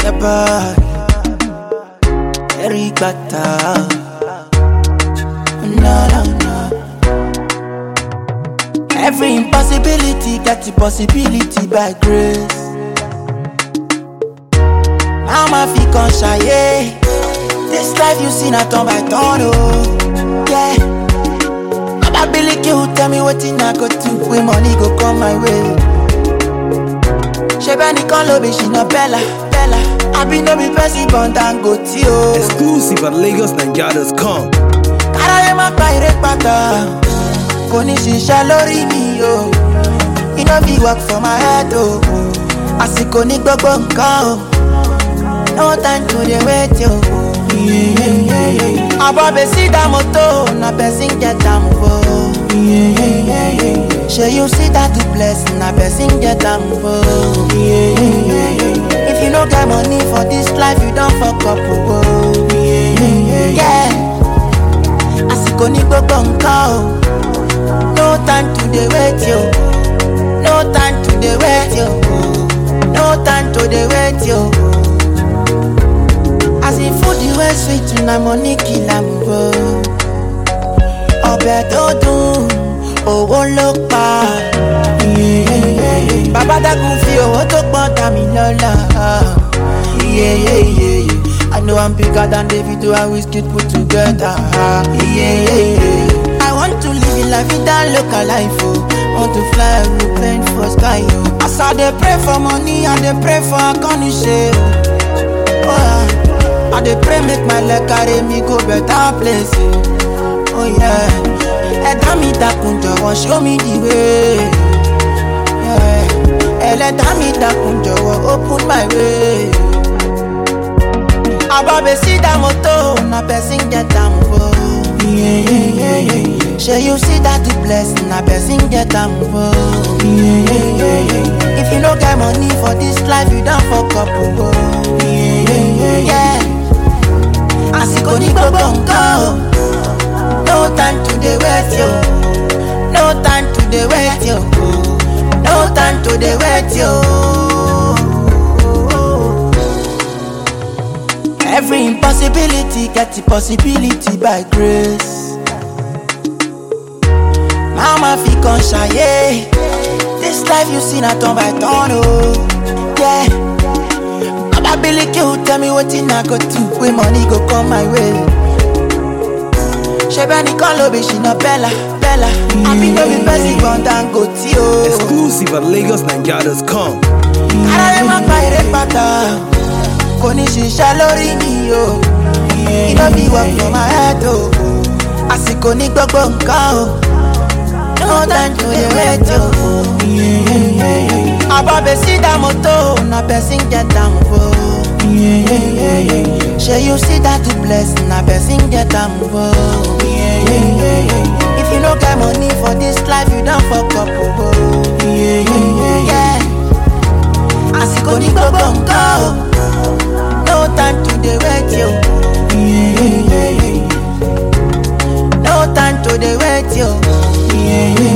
your body. Eric Bata. No, no, no. Every impossibility got the possibility by grace. Now my feet can shy. This life you see not turn by turn, oh. Yeah. Baba Billy you tell me what I go do when money go come my way. Ṣebẹ́ nìkan ló bí ṣìnà bẹ́là bẹ́là. Àbí no be person born Dangote o. Exclusive at LagosNigeria.com. Aráyé má pa eré pátá. Kò ní ṣiṣẹ́ lórí mi o. Iná bí work for my head o. Àsìkò ní gbogbo nǹkan o. No time to dey wait o. Àbọ̀ bèsí dá mọ́tò, na person get am o. Shey you see that the blessing, na person get am o. If you no get money for this life, you don fuck up o. Yeah. Àsìkò ní gbogbo nǹkan o. No time to dey wait yo. No time to dey wait yo. No time to dey wait yo. As in food the way sweet na money kill am o. Ọbẹ̀ tó dùn, owó ló pa. Bàbá dákun fi owó tó pọ̀ dá mi lọ́lá. Yeah, yeah, yeah, yeah. I know I'm bigger than Davido and Wizkid put together. Yeah, yeah, yeah. I want to live in la vida local life, oh. Want to fly aeroplane for sky, oh. As I dey pray for money, I dey pray for akọ́niṣe, oh. oh yeah. I dey pray make my leg carry me go better place, oh. oh yeah. Ẹ̀dá mi dákun jọ̀wọ́ show me the way. Yeah. Ẹlẹ́dá mi dákun jọ̀wọ́ open my way. Ababesi that moto, na person get am o. Yeah, yeah, yeah, yeah. Shey you see that the blessing, na person get am o. Yeah, yeah, yeah, yeah. If you no get money for this life, you don fuck up o. Yeah, yeah, yeah, yeah. Àsìkò ní gbogbo nǹkan o. No time to dey wait yo. No time to dey wait yo. No time to dey wait yo. Every impossibility get the possibility by grace. Mama fi kan ṣayé. This life you see na turn by turn o. Yeah. Baba Billy you tell me wetin I go do when money go come my way. Ṣebẹ́ nìkan ló bí ṣìnà bẹ́là bẹ́là. Àbí no be person born Dangote o. Exclusive at LagosNigeria.com. Aráyé má pa eré pátá, kò ní ṣiṣẹ́ lórí mi o. Iná bí work for my head o. Àsìkò ní gbogbo nǹkan o. No time to dey wait o. Àbọ̀ bèsí dá mọ́tò, na person get am o. Shey you see that the blessing, na person get am o. If you no get money for this life, you don fuck up o. Yeah. Àsìkò ní gbogbo nǹkan o. No time to dey wait yo. No time to dey wait yo.